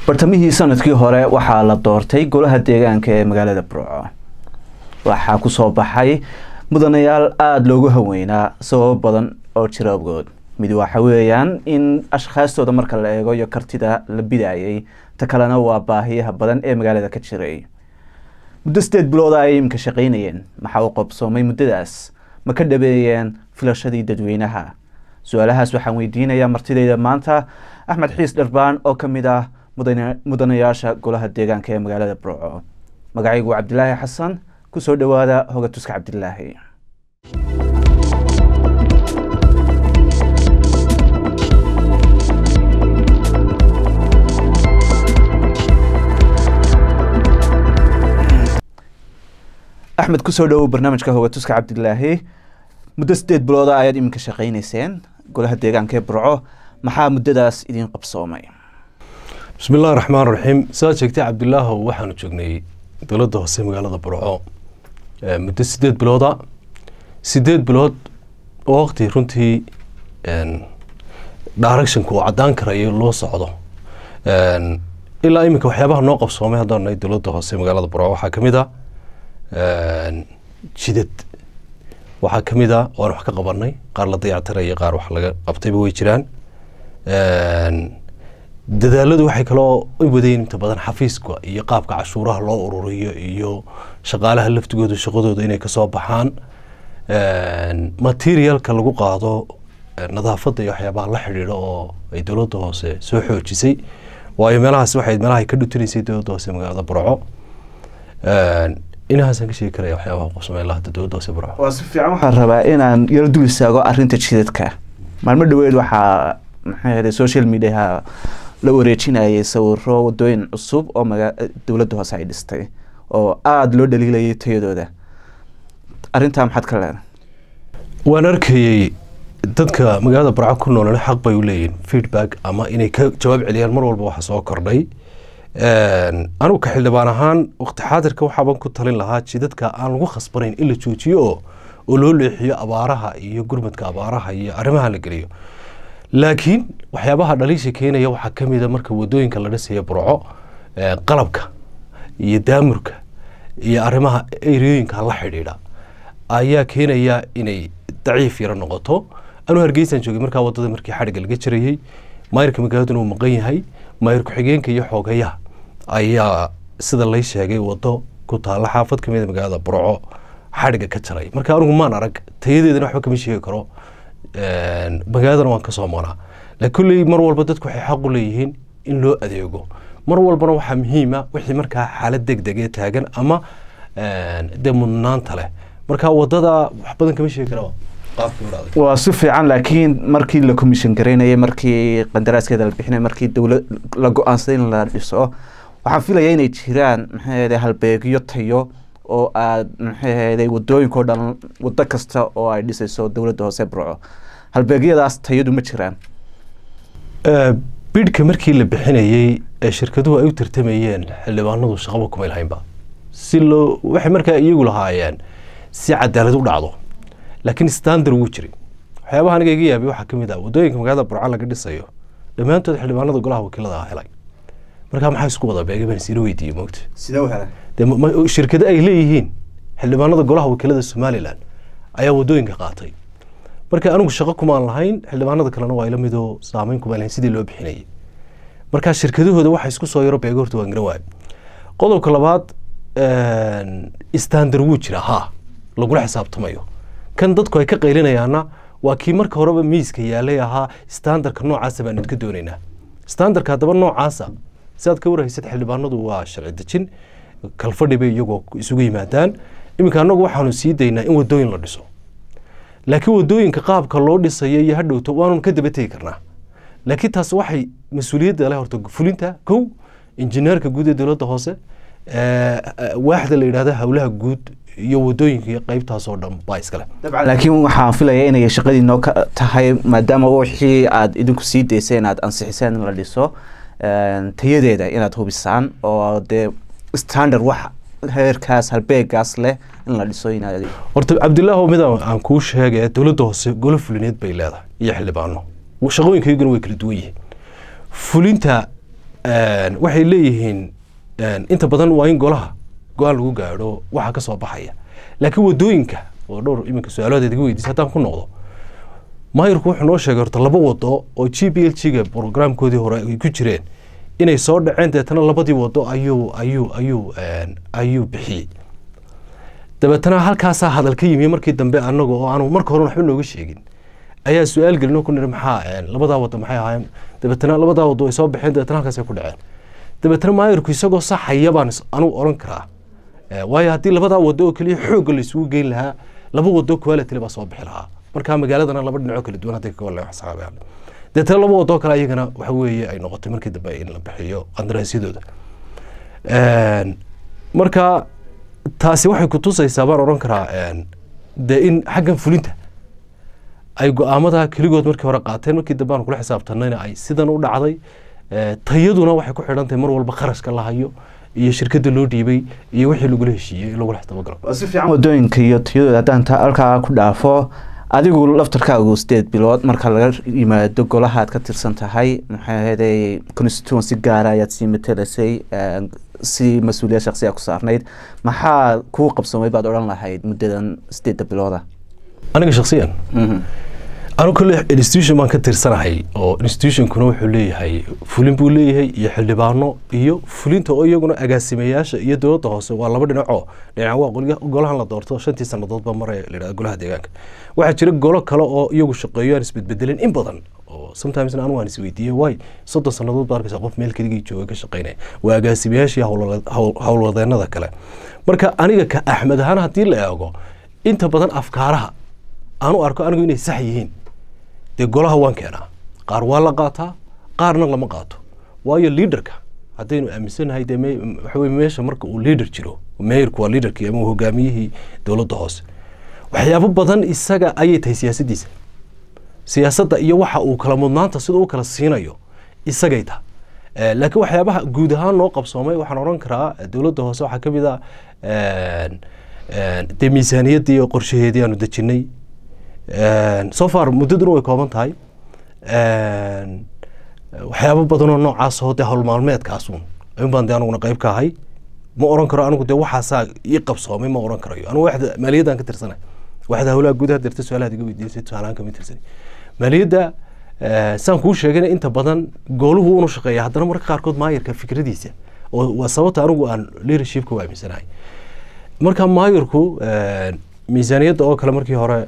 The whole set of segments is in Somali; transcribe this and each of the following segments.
bartamihii sanadkii hore waxaa la doortay golaha deegaanka ee magaalada burco waxaa kusoo baxay mudanayaal aada loogu haweynaa sababo badan oo jira awgood mid waxa weeyaan in ashkhaastooda marka la eego iyo kartida la bidayay ta kalena waa baahiyaha badan ee magaalada ka jiray muddo sideed bilooda ay iminka shaqaynayeen maxaa u qobsoomay muddadaas ma ka dhabeeyeen filashadii dadweynaha su-aalahaas waxaan weydiinayaa martideyda maanta axmed xiis dharbaan oo ka mid ah mudanayaasha golaha deegaanka ee magaalada burco magacaygu cabdilaahi xasan kusoo dhawaada hoga tuska cabdilaahi axmed kusoo dhawow barnaamijka hoga tuska cabdilaahi muddo sideed bilooda ayaad iminka shaqaynayseen golaha deegaanka ee burco maxaa muddadaas idiin qabsoomay bismi illahi raxmaan raxiim sidaad sheegtay cabdilaahow waxaanu joognay dowladda hoose magaalada burco muddo sideed bilooda sideed bilood oo waqti runtii directionka uu caddaan karayo loo socdo ilaa iminka waxyaabaha noo qabsoomay haddaan nahay dowladda hoose magaalada burco waxaa ka mid a jidad waxaa ka mid a waan wax ka qabanay qaar la dayactiraya qaar wax laga qabtayba way jiraan dadaaladu waxay kaloo u wadeen inta badan xafiiska iyo qaabka cashuuraha loo ururiyo iyo shaqaalaha laftigooda shaqadooda inay kasoo baxaan materialka lagu qaado nadaafadda iyo waxyaabaha la xidhiidho oo ay dowladda hoose soo xoojisay waayo meelahaas waxay meelahay ka dhutinaysay dowladda hoose magaalada burco inahaasaan ka sheegi karaya waxyaabaha qabsamay ilaa hadda dowladda hoose burco waa si fiican waxaan rabaa inaan yaro dul istaago arrinta jidadka maalmo dhaweed waxaa maxay ahday social mediaha la wareejinayay sawiro wadooyin cusub oo maga dowladda hoose ay dhistay oo aada loo dhaliilayay tayadooda arrintaa maxaad ka leedahay waan arkayey dadka magaalada burco ku noolana xaq bay u leeyihin feedback ama inay ka jawaab celiyaan mar walba waxa soo kordhay anigu ka xildhibaan ahaan waqti xaadirka waxaaban ku talin lahaa jidadka aan lagu khasbanayn in la joojiyo oo oo loo leexiyo abaaraha iyo gurmadka abaaraha iyo arrimaha la geliyo laakiin waxyaabaha dhaliisha keenaya waxaa ka mid a marka wadooyinka la dhisaya burco qalabka iyo daamurka iyo arrimaha ereyooyinka la xidhiidha ayaa keenaya inay daciif yaro noqoto anuu hargeysaan joogay markaa wadada markii xadhigga laga jirayey maayirka magaaladuna uu maqan yahay maayir ku-xigeenka iyo xoogayaha ayaa sida lay sheegay wado ku taalla xaafad ka mid a magaalada burco xadhigga ka jaray marka anigu maan arag tayadeedana waxba kama sheegi karo magaaladana waan kasoo maqnaa laakiin kulley mar walba dadku waxay xaq u leeyihiin in loo adeego mar walbana waxaa muhiima wixii markaa xaalad deg degee taagan ama dee mudnaanta leh marka wadada wax badan kama sheegi kara waa si fiican laakiin markii la commission garaynayay markii qandaraaskeeda la bixinay markii dowlad la go-aansaday in la dhiso waxaan filaya inay jiraan maxay ahday halbeegyo tayo oo aad maxay ahday wadooyinkao dhan wado kasta oo ay dhisayso dowladda hoose burco halbeegyadaas tayadu ma jiraan bidhka markii la bixinayey ee shirkaduhu ay u tartamayeen xildhibaanadu shaqaba kumay lahaynba si loo waxay markaa iyagu lahaayeen si cadaalad u dhacdo laakiin standard wuu jiray waxyaabaha aniga iga yaabay waxaa ka mid ah wadooyinka magaalada burco laga dhisayo dhammaantood xildhibaanada golaha wakiilada ah helay markaa maxaa isku wada beega baan isila weydiiyey moogta sidee u helay dee shirkado ay leeyihiin xildhibaanada golaha wakiilada somalilan ayaa wadooyinka qaatay marka anigu shaqo kumaan lahayn xildhibaanada kalena waa ila midoo saameyn kumaan lahayn sidii loo bixinayay marka shirkadahooda waxa isku soo yaro beega horta waan garan waayo qodobka labaad standard wuu jira ha lagula xisaabtamayo kan dadku ay ka qaylinayaana waa kii marka horeba miiska yaalay ahaa standardka noocaasa baan idka doonaynaa standardka haddaba noocaasa siaad ka warhaysad xildhibaanadu waa sharci dejin kalfadhi bay iyagoo isugu yimaadaan iminka annagu waxaanu sii daynaa in wadooyin la dhiso laakiin wadooyinka qaabka loo dhisayo iyo hadhowto waanu ka daba tegi karnaa laakiin taas waxay mas-uuliyadda leh horta fulinta kow injineerka guud ee dowladda hoose waaxda la yidhahda howlaha guud iyo wadooyinka iyo qeybtaasoo dhan baa iskale laakiin waxaan filaya inay shaqadii noo ka tahay maadaama wixii aad idinku sii dayseen aad ansixiseen in la dhiso tayadeeda inaad hubisaan oo dee standard wax heerkaas halbeegaas leh in la dhiso inaad horta cabdilaaho mid aan kuu sheegay dowladda hoose golo fulineed bay leedahay iyo xildhibaano shaqooyinkayguna way kala duwan yihiin fulinta waxay leeyihiin inta badan waa in golaha go-aan lagu gaadho waxa ka soo baxaya laakiin wadooyinka oo dhowr iminka su-aalahood iga weydiisa haddaan ku noqdo maayirku wuxuu noo sheegay horta laba wado oo g b l g ga programkoodii hore ay ku jireen inay soo dhaceen deetana labadii wado ayuu ayuu ayuu ayuu bixiyey dabeetana halkaasaa hadal ka yimi markii dambe anaga oo aanu marka hore waxba nooga sheegin ayaa su-aal gelino ku niri maxaa labadaa wado maxay ahaayeen dabeetana labadaa wado ay soo baxeen dabeetana halkaasay ku dhaceen dabeetana maayirku isagoo saxaya baan anugu oran karaa waayo haddii labadaa wado oo keliya xoogga la isugu geyn lahaa laba wado quality baa soo bixi lahaa markaa magaaladana laba dhinacoo kala duwan hadday ka wala xisaabayaan deetana laba wadoo kale ayagana waxa weeye ay noqotay markii dambe in la bixiyo qandaraasyadooda marka taasi waxay kutusaysaa baan oran karaa dee in xaggan fulinta ay go-aamada keligood markii hore qaateen markii dambe aan kula xisaabtanayna ay sidan u dhacday tayaduna waxay ku xidhan tahay mar walba kharashka la hayo iyo shirkadda loo dhiibay iyo wixii lagula heshiiyey in lagula xisaabagalo si fiican wadooyinka iyo tayadooda haddaan ta halkaa ku dhaafo adigu laftarkaagu sideed bilood marka laga yimaado golahaad ka tirsan tahay maxay ahaydey constituency gaara ayaad sii matelasay si mas-uuliyad shaksiya ku saarnayd maxaa kuu qabsamay baad odhan lahayd muddadan sideedda bilooda aniga shaksiyan anu kole institution baan ka tirsanahay oo institutionkuna wuxuu leeyahay fulin buu leeyahay iyo xildhibaano iyo fulinta oo iyaguna agaasimayaasha iyo dowladda hoose waa laba dhinaco dhinac waa golahan la doorto shantii sanadoodba maraya layidhahda golaha deegaanka waxaa jira golo kale oo iyagu shaqeeyo aan isbedbedelin in badan oo sometimes anu waan isweydiiyey waay soddon sanadood baa arkaysa qof meel keligii jooga ka shaqeynaya waa agaasimayaashii howlwadeenada kale marka aniga ka axmed ahaan haddii la eego inta badan afkaaraha aanu arko anigu inay sax yihiin dee golaha waan keenaa qaar waa la qaataa qaarna lama qaato waayo liaderka haddaynu aaminsanahay dee waxawey meesha marka uu liader jiro meyrku waa liaderkii ama hogaamiyihii dowladda hoose waxyaabo badan isaga ayay tahay siyaasaddiisa siyaasadda iyo waxa uu kala mudnaanta sida u kala siinayo isagay taha laakiin waxyaabaha guud ahaan noo qabsoomay waxaan odhan karaa dowladda hoose waxaa ka mid a dee miisaaniyaddii iyo qorshaheedii aanu dejinay so far muddaduna way kooban tahay waxyaabo badanoo noocaasoo dee howlmaalmeedkaasun ayun baan dee anuguna qayb ka ahay ma oran karo anigu dee waxaasaa ii qabsoomay ma oran karayo anigu waxda maaliyaddaan ka tirsanay waxda howlaha gudaha dirta su-aalahaad iga weydiisay tusaalahaan kama tirsanay maaliyadda saan kuu sheegayna inta badan gooluhu unu shaqeeya haddana marka qaarkood maayirka fikradiisa oo waa sababta anigu aan leadershipka u aaminsanahay marka maayirku miisaaniyadda oo kale markii hore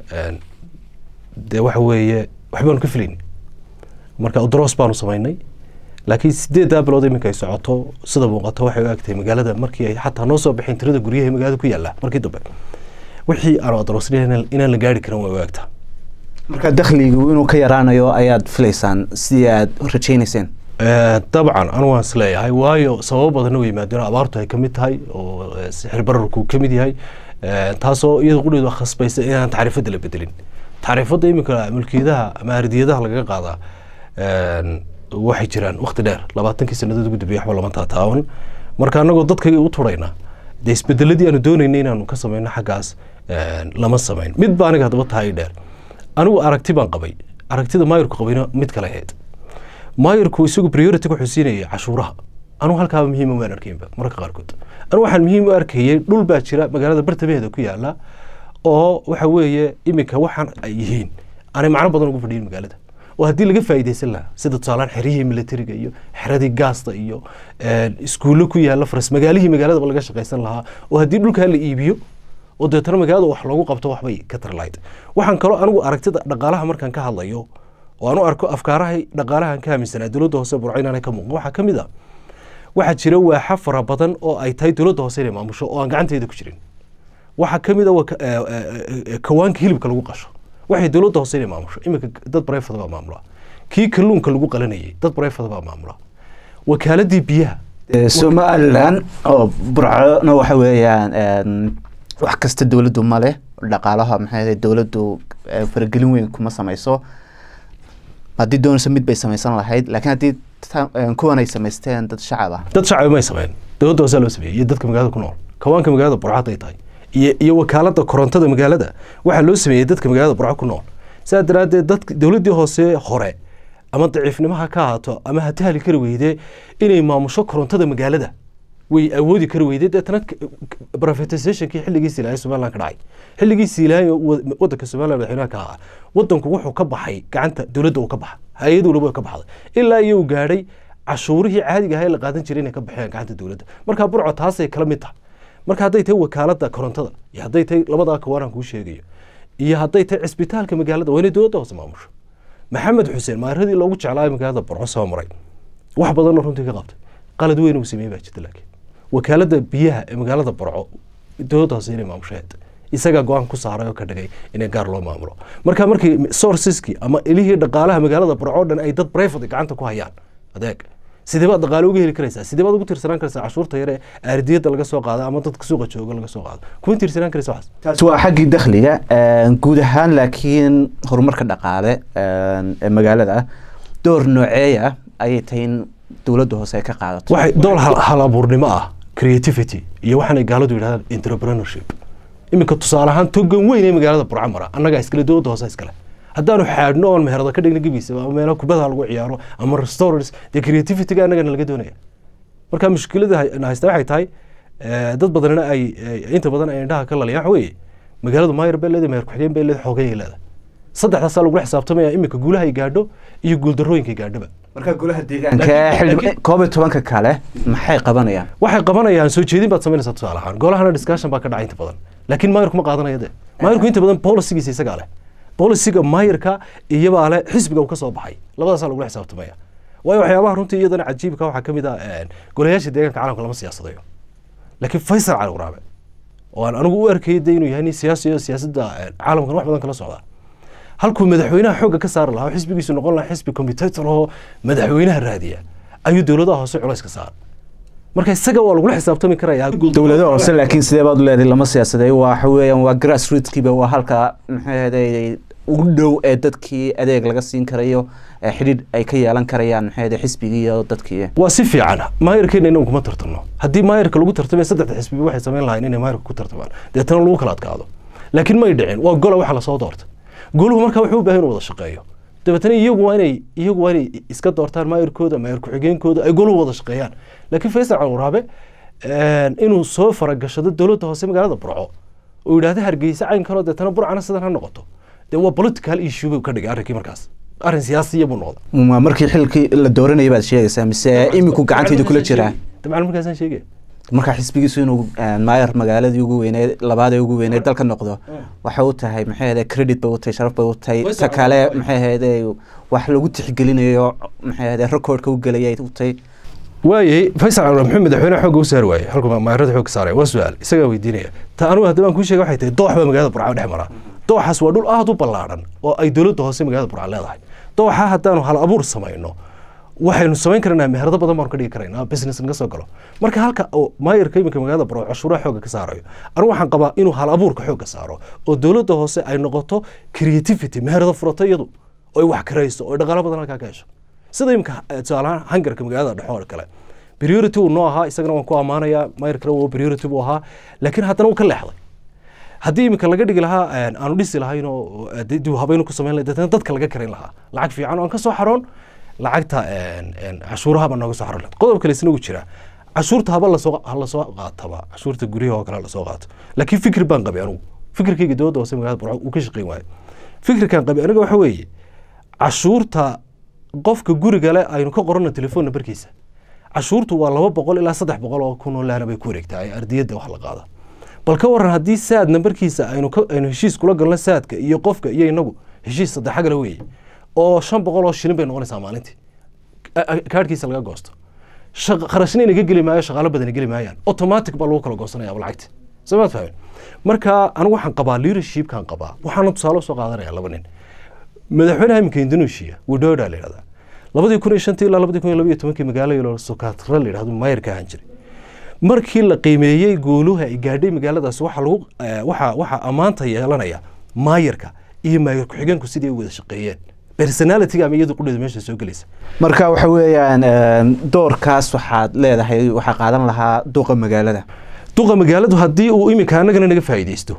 dee waxa weeye waxbaanu ka filayn marka udros baanu samaynay laakiin sideeddaa bilood iminka ay socoto sida muuqato waxay u egtahay magaalada markii ay xataa noo soo baxeen tirada guryaha magaalada ku yaalla markii dambe wixii aanu adrosnayn inaan la gaari karin way u egtaa marka dakhligu inuu ka yaraanayo ayaad filaysaan sidii aad rajaynayseen dabcan anu waan is leeyahay waayo sababo badanna way yimaadeen abaartu ay ka mid tahay oo sixir bararku ka mid yahay taasoo iyada qudheedu khasbaysa inaan tacriifadda la bedelin tacriifadda iminka mulkiyadaha ama ardiyadaha lagaga qaadaa waxay jiraan wakti dheer labaatankii sanadood ugu dambeeyay waxba lama taataawan marka anagoo dadkayga u turayna dee isbedeladii aanu doonaynay inaanu ka samayno xaggaas lama samayn mid baa aniga haddaba tahay dheer anigu aragti baan qabay aragtida maayirku qabayna mid kale ahayd maayirku isagu priority wuxuu siinayay cashuuraha anugu halkaaba muhiima waan arkaynba mararka qaarkood anigu waxaan muhiim u arkayay dhul baa jira magaalada bartamaheeda ku yaala oo waxa weeye iminka waxaan ay yihiin aanay macno badan ugu fadhiyin magaalada oo haddii laga faa'iidaysan lahaa sida tusaalaan xerihii militariga iyo xeradii gaasta iyo iskuullo ku yaala faras magaalihii magaaladaba laga shaqaysan lahaa oo haddii dhulkaa la iibiyo oo deetana magaalada wax loogu qabto waxbay ka tar lahayd waxaan kaloo anigu aragtida dhaqaalaha markaan ka hadlayo oo aan u arko afkaarahay dhaqaalahan ka aaminsanaa dowladda hoose burco inaanay ka muuqan waxaa ka mid a waxaa jira waaxa fara badan oo ay tahay dowladda hoose inay maamusho oo aan gacanteeda ku jirin waxaa ka mid a kawaanka hilibka lagu qasho waxay dowladda hoose inay maamusho iminka dad barefada baa maamula kii kalluunka lagu qalanayay dad barefada baa maamula wakaaladii biyaha somalilan oo burcona waxa weeyaan wax kasta dowladdu ma leh dhaqaalaha maxay dowladdu faragelin weyn kuma samayso haddii doonayso mid bay samaysan lahayd laakiin haddii kuwan ay samaysteen dad shacab ah dad shacab may sameyn dowladda hoosaa loo sameeyey iyo dadka magaalada ku nool kawaanka magaalada burco hadday tahay iyo iyo wakaalada korontada magaalada waxaa loo sameeyey dadka magaalada burco ku nool saa daraaddeed dadka dowladdii hoose hore ama daciifnimo ha ka ahaato ama ha tahli kari weyde inay maamusho korontada magaalada way awoodi kari weyde deetana privatizationkii xilligiisi ilaahay somaliland ka dhacay xilligiisi ilaahay wadanka somaliland madaxweynaha ka ahaa wadanku wuxuu ka baxay gacanta dowladda uu ka baxa hay-ad walba ka baxday ilaa iyo uu gaadhay cashuurihii caadiga ahaa ee la qaadan jiray inay ka baxeen gacanta dowladda marka burco taasay kala mid tahay marka hadday tahay wakaalada korontada iyo hadday tahay labadaa kawaanaan kuu sheegayo iyo hadday tahay cisbitaalka magaalada waa inay dowladda hoose maamusho maxamed xuseen maaradii loogu jeclaayo magaalada burco soo maray wax badanna runtii ka qabtay qalad weyn uu sameeyey baa jirta laakiin wakaalada biyaha ee magaalada burco dowladda hoose inay maamusheed isagaa go-aan ku saaray oo ka dhigay inay gaar loo maamulo marka markii sourceski ama ilihii dhaqaalaha magaalada burco o dhan ay dad private gacanta ku hayaan adeeg sidee baad dhaqaale uga heli karaysaa sidee baad ugu tiirsanaan karaysaa cashuurta yare aaridiyada laga soo qaado ama dadka suuqa jooga laga soo qaado kuma tiirsanaan karaysa waxaas taasi waa xaggii dakhliga guud ahaan laakiin horumarka dhaqaale ee magaalada door nooceeya ayay tahay in dowladda hoose ay ka qaadato waxay dool hal abuurnimo ah creativity iyo waxaanay gaaladu yidhahdaan entrepreneurship iminka tusaale ahaan togan weyn ee magaalada burco mara annagaa iskale dowladda hoose iskale haddaanu xaadhno oon meherada ka dhigna gebiisa ama meelo kubada lagu ciyaaro ama restaurants dee creativityga annagana laga doonaya marka mushkilada haysta waxay tahay dad badanina ay inta badan ay indhaha ka laliyaan waxa weeye magaaladu maayar bay leedahay meher ku-xigeen bay leedahay xoogay ay leedahay saddexdaasaa lagula xisaabtamaya iminka guulaha ay gaadho iyo guuldarrooyinka ay gaadhoba marka golaha deegaanka koob iyo tobanka kale maxay qabanayaan waxay qabanayaan soo jeedin baad samaynaysaa tusaale ahaan golahana discussion baa ka dhacay inta badan laakiin maayarku ma qaadanaya de maayarku inta badan policigiisa isagaa leh bolisiga maayarka iyabaa le xisbiga uu ka soo baxay labadaasaa lagula xisaabtamaya waayo waxyaabaha runtii iyadana cajiibka waxaa ka mid ah golayaasha deegaanka caalamka lama siyaasadayo laakiin faysal cali waraabe oo aan anigu u arkayay de inuu yahay nin siyaasi oo siyaasadda caalamkan wax badan kala socdaa halkuu madaxweynaha xoogga ka saari lahaa oo xisbigiisu noqon lahaa xisbi commutator oo madaxweynaha raadiya ayuu dowladaha hoose culays ka saara marka isaga waa lagula xisaabtami karayaa dowladaha hoose laakiin sidee baad u leedahay lama siyaasaday waxa weeyaan waa grass rootskiiba waa halka maxay ugu dhow ee dadkii adeeg laga siin karayo xidhiidh ay ka yeelan karayaan maxay xisbigii iyo dadkii waa si fiican maayarkeena inaan kuma tartano haddii maayarka lagu tartamay saddexda xisbiba waxay samayn lahayn inay maayarka ku tartamaan deetana lagu kala adkaado laakiin may dhicin waa gola waxa lasoo doorta goluhu marka wuxuu u baahan inuu wada shaqeeyo dabeetana iyagu waa inay iyagu waa inay iska doortaan maayarkooda maayar ku-xigeenkooda ay goluhu wada shaqeeyaan laakiin faysal calwaraabe inuu soo faragashado dowladda hoose magaalada burco oo yidhaahda hargeysa caynkanoo deetana burcana sidan ha noqoto dee waa political issue buu ka dhigay arrinkii markaas arrin siyaasiya buu noqda markii xilkii la dooranayay baad sheegaysaa mise iminku gacanteeda kula jiraa dabcan markaasaan sheegaya markaa xisbigiisu inuu maayar magaaladii ugu weyneed labaadee ugu weyneed dalka noqdo waxay u tahay maxay ahde credit bay u tahay sharaf bay u tahay ta kale maxay ahde wax lagu tixgelinayo maxay ahde recordka u gelayay u tahay waayey faysal calwar muxuu madaxweyne xoogga u saari waayey halku maayarada xoogga saaraya waa su-aal isagaa weydiinaya ta anugu haddaba aan kuu sheega waxay tahay doox baa magaalada burca dhex maraa dooxaas waa dhul aada u ballaadhan oo ay dowladda hoose magaalada burca leedahay dooxa haddaanu hal abuur samayno waxaynu samayn karnaa meherado badan baanu ka dhigi karaynaa business naga soo galo marka halka maayarka iminka magaalada burco cashuuraha xoogga ka saarayo anigu waxaan qabaa inuu hal abuurka xoogga saaro oo dowladda hoose ay noqoto creativity meherado furato iyadu oo ay wax karayso oo dhaqaalo badan halkaa ka hesho sida iminka tusaalahaan hangarka magaalada dhexo oo kale priority uu noo ahaa isagana waan ku ammaanayaa maayarkana waa priority buu ahaa laakiin haddana wuu ka leexday haddii iminka laga dhigi lahaa aanu dhisi lahayn oo dib habaynu ku samayn lahay deetana dadka laga karin lahaa lacag fiican oo aan ka soo xaroon lacagta cashuuraha baa nooga soo xaroon qodob kale isna uu jira cashuurta haba lasoo lasoo qaataba cashuurta guryaha oo kale lasoo qaato laakiin fikir baan qabay anigu fikirkayga dowladda hoose magaalada burco uu ka shaqeyn waayo fikirkan qabay aniga waxa weeye cashuurta qofka guriga le aynu ka qorano telefoon nambarkiisa cashuurtu waa laba boqol ilaa saddex boqol oo kun oo laana bay ku wareegtaa ardiyadda wax la qaada bal ka waran haddii saad nambarkiisa aynu aynu heshiis kula galno saadka iyo qofka iyo inagu heshiis saddexa gale weeye oo shan boqol oo shilin bay noqonaysaa maalintii kaadhkiisa laga goosto kharashna inaga geli maayo shaqaalo badan geli maayaan automatic baa lagu kala goosanaya lacagti samaad fahmin marka anigu waxaan qabaa leadershipkan qabaa waxaana tusaale soo qaadanaya laba nin madaxweynaha iminka indonesia widoda la yidhahdaa labadii kun iyo shantii ilaa labadii kun iyo labaiyo tobankii magaalo yalo sokatra la yidhahdo maayarka ahaan jiray markii la qiimeeyey gooluha ay gaadhay magaaladaas waxa lagu waxa waxa ammaanta yeelanaya maayarka iyo maayar ku-xigeenku sidii ay wada shaqeeyeen personalityga ama iyadu qudheeda meesha soo gelaysa marka waxa weeyaan doorkaas waxaad leedahay waxaa qaadan lahaa duqa magaalada duqa magaaladu haddii uu iminka annagana naga faa'iidaysto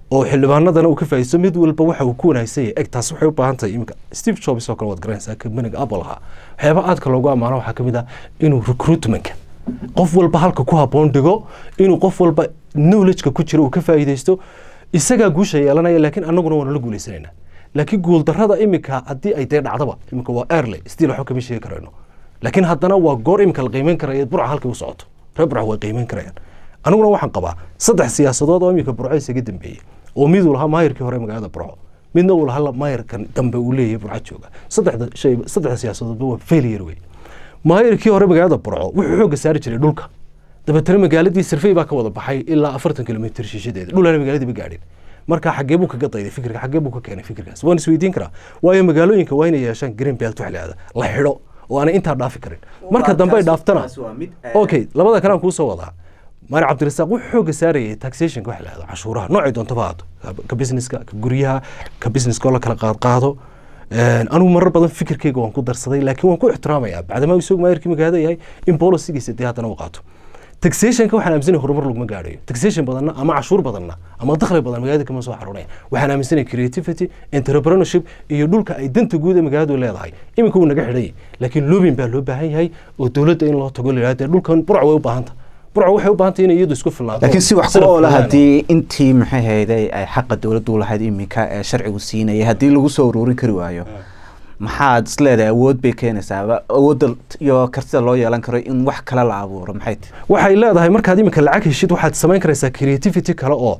oo xildhibaanadana uu ka faa'iidaysto mid walba waxa uu ku wanaagsan yahay eg taas waxay u baahan tahay iminka steve jobs oo kale waad garanaysaa kambaniga apple ahaa waxyaaba aadka loogu ammaano waxaa ka mid ah inuu recruitmentka qof walba halka ku habboon dhigo inuu qof walba knowledgeka ku jira uu ka faa'iidaysto isagaa guusha yeelanaya laakiin annaguna waanu la guulaysanaynaa laakiin guuldarrada iminka haddii ay dee dhacdaba iminka waa early still waxba kama sheegi karayno laakiin haddana waa goor iminka la qiimeyn karaya burca halkay u socoto reer burca way qiimeyn karayaan aniguna waxaan qabaa saddex siyaasadood oo iminka burco isaga dambeeyey oo mid uu lahaa maayirkii hore magaalada burco midna uu lahaa maayirkan dambe uu leeyahay burco jooga saddexda shay saddexda siyaasadoodba waa failure wey maayirkii hore magaalada burco wuxuu xoogga saari jiray dhulka dabeetana magaaladii sirfey baa ka wada baxay ilaa afartan kilomitr shishadeeda dhulana magaaladii ma gaadhin marka xaggee buu kaga dayday fikirka xaggee buu ka keenay fikirkaas waan isweydiin karaa waayo magaalooyinka waa inay yeeshaan green belt wax lahada la xidho oo aanay intaa dhaafi karin marka dambe ay dhaaftana okay labada kale aan kuusoo wadaa maari cabdirasaaq wuxuu xoogga saarayay taxationka wax lahado cashuuraha noocay doontaba haato ka businesska ka guryaha ka businesska oo la kala qaadqaado anigu marar badan fikirkeyga waan ku darsaday laakiin waan ku ixtiraamayaa bacdamaa isagu maayirkii magaalada yahay in bolisigiisa dee haddana u qaato taxationka waxaan aaminsanay horumar laguma gaadhayo taxation badanna ama cashuur badanna ama dakhli badan magaalada kama soo xaroonaya waxaan aaminsanay creativity entrepreneurship iyo dhulka ay danta guud ee magaaladu leedahay iminka wuu naga xidhan yahay laakiin lobin baa loo baahan yahay oo dowladda in loo tago la dhulkan burca way u baahanta burca waxay u baahantay inay iyadu isku filnaato laakiin si wax ku oola haddii intii maxay hayday ay xaqa dowladdu lahayd iminka ee sharcigu siinayay haddii lagu soo ururin kari waayo maxaad is leedahay awood bay keenaysaa awoodda iyo kartida loo yeelan karo in wax kale la abuuro maxay tahay waxay leedahay markaad iminka lacag heshid waxaad samayn karaysaa creativity kale oo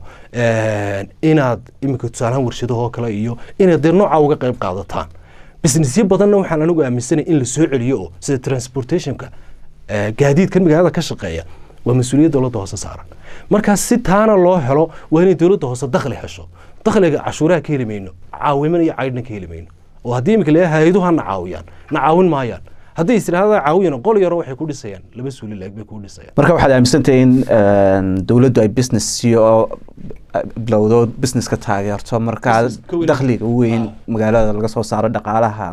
inaad iminka tusaalahaan warshadahoo kale iyo inaad dee nooca uga qayb qaadataan businessyo badanna waxaan anigu aaminsanay in la soo celiyo oo sida transportationka gaadiidkan magaalada ka shaqeeya waa mas-uuliyad dowladda hoose saaran markaas si taana loo helo waa inay dowladda hoose dakhli hesho dakhliga cashuuraha ka heli mayno caawiman iyo caydhna ka heli mayno oo haddii imika la hay-aduhu ha na caawiyaan na caawin maayaan hadday istiraahada caawiyan qol yaro waxay ku dhisayaan laba suuli laag bay ku dhisayaan marka waxaad aaminsantahay in dowladdu ay business oo bilowdo businesska taageerto markaa dakhliga weyn magaalada laga soo saaro dhaqaalahan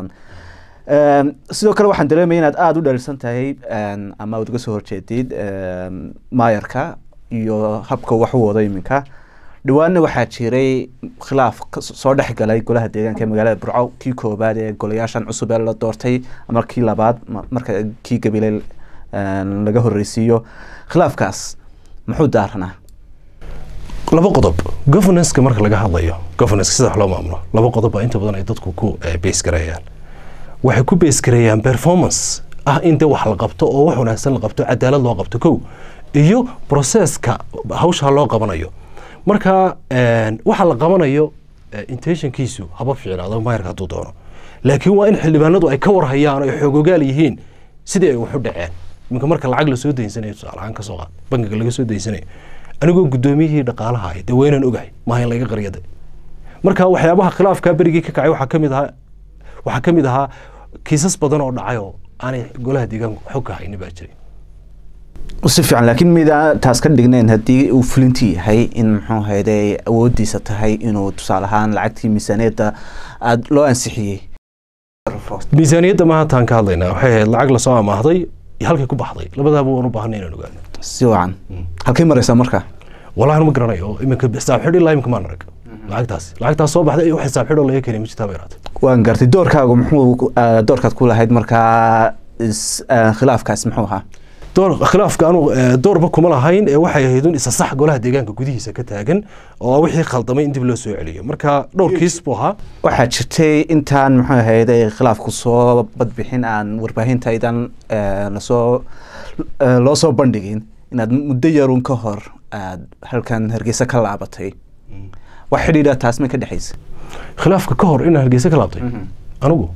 sidoo kale waxaan dareemaya inaad aada u dhalisan tahay ama aad uga soo horjeedid maayarka iyo habka wax u wado iminka dhawaanna waxaa jiray khilaaf soo dhex galay golaha deegaanka ee magaalada burco kii koobaad ee golayaashan cusub ee la doortay ama kii labaad marka kii gabiley laga horreysiiyo khilaafkaas muxuu daaranaa laba qodob governanceka marka laga hadlayo governance sida wax loo maamulo laba qodob baa inta badan ay dadku ku base gareeyaan waxay ku base gareeyaan performance ah in dee wax la qabto oo wax wanaagsan la qabto cadaalad loo qabto kow iyo processka hawsha loo qabanayo marka waxa la qabanayo intentionkiisu haba fiicnaado maayarka hadduu doono laakiin waa in xildhibaanadu ay ka warhayaan oo ay xoogogaal yihiin sidii ay waxu dhaceen iminka marka lacag lasoo daysanayo tusaale ahaan kasoo qaad bankiga laga soo daysanayo anigoo guddoomiyihii dhaqaalaha ahay dee waynaan ogahay maaha in laga qaryada marka waxyaabaha khilaafkaa berigii ka kacay waxaa kamid ahaa waxaa ka mid ahaa kiisas badan oo dhacay oo aanay golaha deegaanku xog ka hayni baa jiray si fiican laakiin mida taas ka dhignayn haddii uu fulinti yahay in muxuu hayday awoodiisa tahay inuu tusaale ahaan lacagtii miisaaniyadda aada loo ansixiyey miisaaniyadda maaha taan ka hadlaynaa waxay ahayd lacag lasoo amaahday iyo halkay ku baxday labadaaba waan u baahanay inaan ogaano si wacan halkay maraysaa marka wallahi ma garanayo iminka xisaab xidh ilaa iminka maan arag lacagtaas lacagtaas soo baxday wax xisaab xidhoo laga keenay ma jirtaa bay yaraatay waan gartay doorkaagu muxuu doorkaad ku lahayd markaa khilaafkaas muxuu ahaa door khilaafka anu doorba kuma lahayn ee waxay ahayd un isa sax golaha deegaanka gudihiisa ka taagan oo wixii khaldamay in dib loo soo celiyo marka dhowr kiis buu ahaa waxaa jirtay intaan muxuu ahayd khilaafku soo badbixin aan warbaahinta idan lasoo loo soo bandhigin inaad muddo yarun ka hor aad halkan hargeysa ka laabatay wax xidhiidha taas may ka dhexaysa khilaafka ka hor inaan hargeysa ka laabtay anigu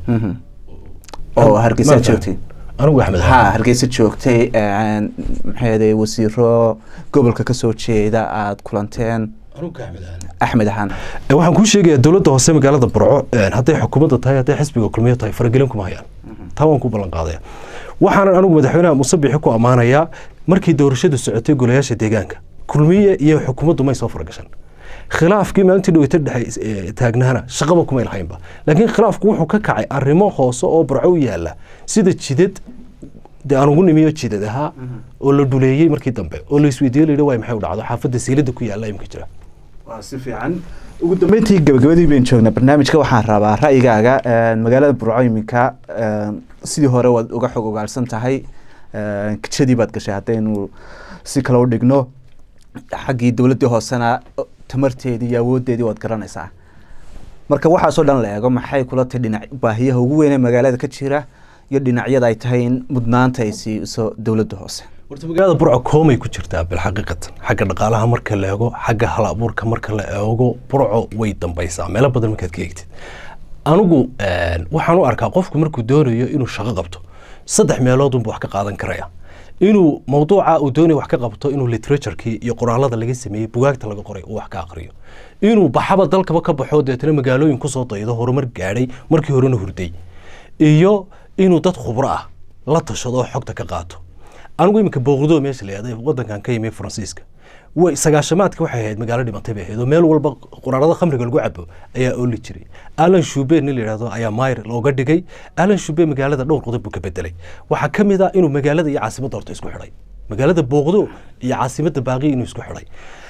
oo hargeysa joogtay anigu axmed ha hargeysa joogtay maxay wasiiro gobolka kasoo jeeda aada kulanteen axmed ahaan waxaan kuu sheegayaa dowladda hoose magaalada burco hadday xukuumadda tahay hadday xisbiga kulmiyo tahay faragelin kuma hayaan taa waan ku ballan qaadaya waxaanan anigu madaxweynaha musabixi ku ammaanayaa markii doorashadu socotay golayaasha deegaanka kulmiye iyo xukuumaddu may soo faragashan khilaafkii maalintii dhaweyta dhexe taagnaana shaqaba kumay lahaynba laakiin khilaafku wuxuu ka kacay arrimo hoose oo burco u yaala sida jidad dee aan ugu nimiyo jidad ahaa oo la dhuleeyey markii dambe oo la isweydiiyo la yidhi waay maxay u dhacdo xaafadda siilada ku yaalla imka jira waa si fiican ugu dambeyntii gabagabadii bayn joognaa barnaamijka waxaan rabaa ra'yigaaga magaalada burco iminka sidii hore waad uga xog ogaalsan tahay kijadii baad gashay haddaynu si kale u dhigno xaggii dowladdii hoosena tamarteedii iyo awooddeedii waad garanaysaa marka waxaasoo dhan la eego maxay kula tahay dhinac baahiyaha ugu weyn ee magaalada ka jira iyo dhinacyada ay tahay in mudnaanta ay siiso dowladda hoose horta magaalada burco koomay ku jirtaa bilxaqiiqatan xagga dhaqaalaha marka la eego xagga hal abuurka marka la eego burco way dambaysaa meelo badan markaad ka eegtid anigu waxaan u arkaa qofku markuu doonayo inuu shaqo qabto saddex meeloodunbu wax ka qaadan karaya inuu mawduuca uu doonaya wax ka qabto inuu literaturkii iyo qoraalada laga sameeyey bugaagta laga qoray uu wax ka aqriyo inuu baxaba dalkaba ka baxo deetana magaalooyin kusoo daydo horumar gaadhay markii horena hurday iyo inuu dad khubro ah la tashado oo xogta ka qaato anigu iminka booqdo meesha la yahda wadankan ka yimi faransiiska way sagaashamaadka waxay ahayd magaalo dhimatay bay ahayd oo meel walba quraarada khamriga lagu cabo ayaa ooli jiray alan shube nin la yidhahdo ayaa mayr looga dhigay alan shube magaalada dhowr qodob buu ka bedelay waxaa ka mid ah inuu magaalada iyo caasimadda horta isku xidhay magaalada booqdo iyo caasimadda baaqi inuu isku xidhay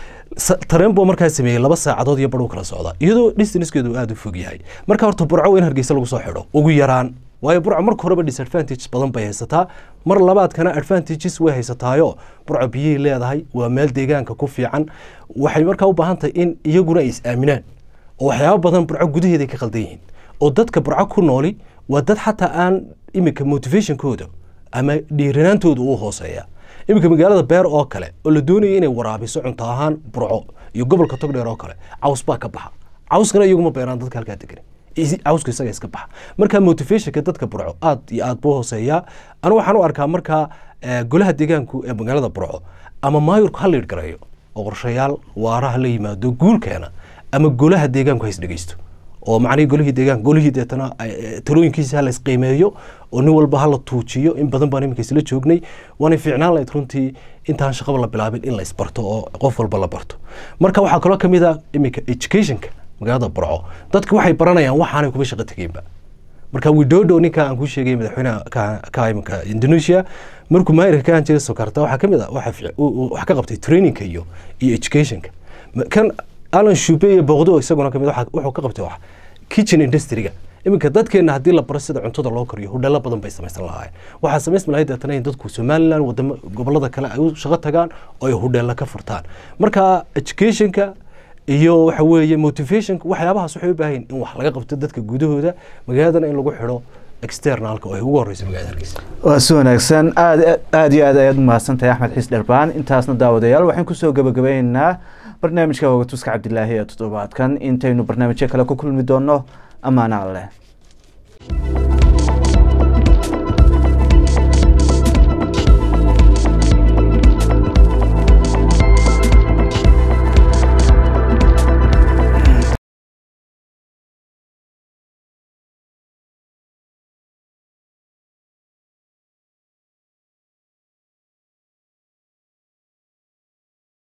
tareen buu markaa sameeyey laba saacadood iyo badhow kala socda iyadoo distanskeedu aada u fog yahay marka horta burco in hargeysa lagu soo xidho ugu yaraan waayo burco marka horeba disadvantage badan bay haysataa mar labaadkana advantages way haysataayo burco biyay leedahay waa meel deegaanka ku fiican waxay markaa u baahan tahay in iyaguna ay is aaminaan oo waxyaabo badan burco gudaheeda ka qaldan yihiin oo dadka burco ku nooli waa dad xataa aan iminka motivationkooda ama dhiiranaantooda uu hooseeya iminka magaalada beer oo kale oo la doonaya inay waraabiso cunto ahaan burco iyo gobolka togdheer oo kale caws baa ka baxa cawskana iyaguma beeraan dadka halkaa degan cawska isaga iska baxa marka motivationka dadka burco aad iyo aad buu hooseeyaa anu waxaan u arkaa markaa golaha deegaanku ee magaalada burco ama maayurku ha liidh gareeyo oo qorshayaal waaraha la yimaado guulkeena ama golaha deegaanku ha is dhegeysto oo macnihii golihii deegaanka golihii deetana talooyinkiisa ha la isqiimeeyo oo nin walba ha la tuujiyo in badan baan iminka isla joognay waanay fiicnaan lahayd runtii intaan shaqaba la bilaabin in la isbarto oo qof walba la barto marka waxaa kaloo kamid ah iminka educationka magaalada burco dadka waxay baranayaan waxaanay kuba shaqo tegeenba marka widodo ninka aan kuu sheegay madaxweynaha ka iminka indonesia markuu maayirka ka ahan jiray sokarta waxaa kamid ah wax ka qabtay trainingka iyo iyo educationka kan alan shube iyo booqdo isaguna kamid wuxuu ka qabtay wax kitchen industryga iminka dadkeena haddii la baro sida cuntada loo kariyo hudheelo badan bay samaysan lahaayeen waxaa samaysmi lahayd deetana in dadku somaliland wadamo gobolada kale ay u shaqo tagaan oo ay hudheelo ka furtaan marka educationka iyo waxa weeye motivationka waxyaabahaas waxay u baahan in wax laga qabto dadka gudahooda magaaladana in lagu xidho externalka oo ay ugu horeyso magaalada hargeysa waa si wanaagsan aad aad iyo aad ayaad umahadsantahay axmed xiis dherbaan intaasna daawadayaal waxaan kusoo gabagabaynaynaa barnaamijka wagatuska cabdilaahi ee toddobaadkan intaynu barnaamijyo kale ku kulmi doono ammaana alleh